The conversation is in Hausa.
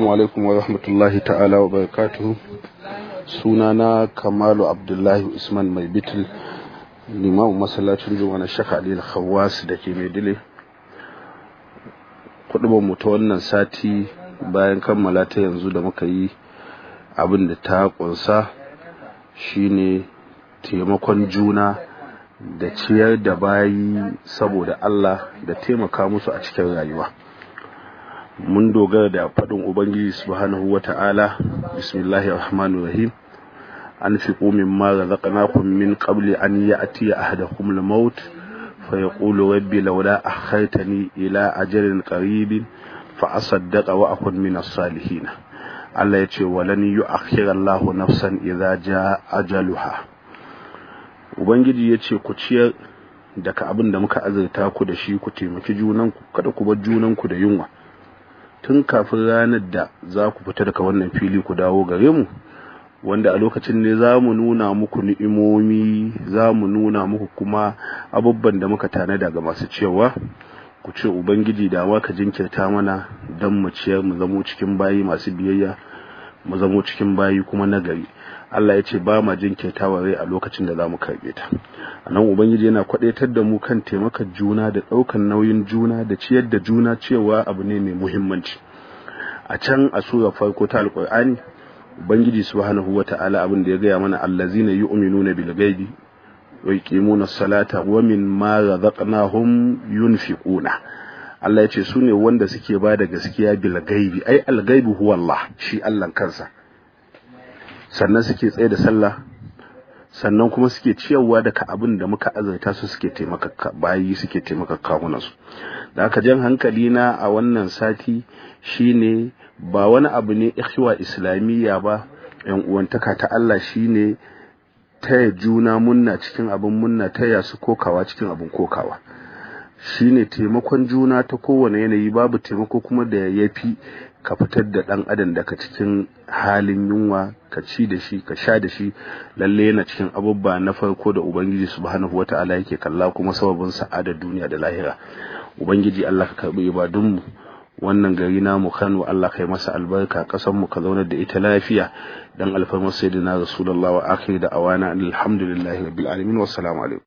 Assalamu alaikum wa rahmatullahi ta'ala wa barakatuhu sunana Kamalu Abdullahi Usman Mai Bitil limamin masallacin juma'a na Shaka Ali Khawwas da ke Maidile kudubar mu ta wannan sati bayan kammala ta yanzu da muka yi abin da ta kunsa shine taimakon juna da ciyar da bayi saboda Allah da taimaka musu a cikin rayuwa mun dogara da faɗin ubangiji subhanahu wata'ala bismillahir rahmanir rahim anfiqu mimma razaqnakum min qabli an ya'tiya ahadakum al-maut fayaqulu rabbi lawla akhartani ila ajalin qaribin fa asaddaqa wa akun min as-salihin Allah ya ce walan yu'akhkhira Allahu nafsan idza jaa ajaluha ubangiji ya ce ku ciyar daga abin da muka azurta ku da shi ku taimaki junanku kada ku bar junanku da yunwa tun kafin ranar da za ku fita daga wannan fili ku dawo gare mu wanda a lokacin ne za mu nuna muku ni'imomi za mu nuna muku kuma abubuwan da muka tanada ga masu cewa ku ce ubangiji da ma ka jinkirta mana don mu ciyar mu zamo cikin bayi masu biyayya mu zamo cikin bayi kuma nagari Allah ya ce ba ma jinkirtawa rai a lokacin da za mu karɓe ta a nan ubangiji yana kwaɗaitar da mu kan taimakon juna da ɗaukan nauyin juna da ciyar da juna cewa abu ne mai muhimmanci a can a sura farko ta alƙur'ani ubangiji subhanahu wata'ala abin da ya gaya mana allazina yu'minuna bil ghaibi wa yuqimuna salata wa mimma razaqnahum yunfiquna Allah ya ce su ne wanda suke ba da gaskiya bil ghaibi ai al ghaibu huwa Allah shi Allah kansa sannan suke tsaye da sallah sannan kuma suke ciyarwa daga abin da muka azurta su suke taimaka bayi suke taimaka kawunansu da aka jan hankali na a wannan sati shine ba wani abu ne ikhwa islamiyya ba yan uwantaka ta Allah shine taya juna munna cikin abin munna taya su kokawa cikin abin kokawa shine taimakon juna ta kowane yanayi babu taimako kuma da yafi ka fitar da ɗan adam daga cikin halin yunwa ka ci da shi ka sha da shi lalle yana cikin abubuwa na farko da ubangiji subhanahu wata'ala yake kalla kuma sababin sa'adar duniya da lahira ubangiji Allah ka karbi ibadun mu wannan gari namu Kano Allah kai masa albarka kasan mu ka zaunar da ita lafiya dan alfarmar sayyidina rasulullahi wa akhir da awana alhamdulillahi rabbil alamin wassalamu alaikum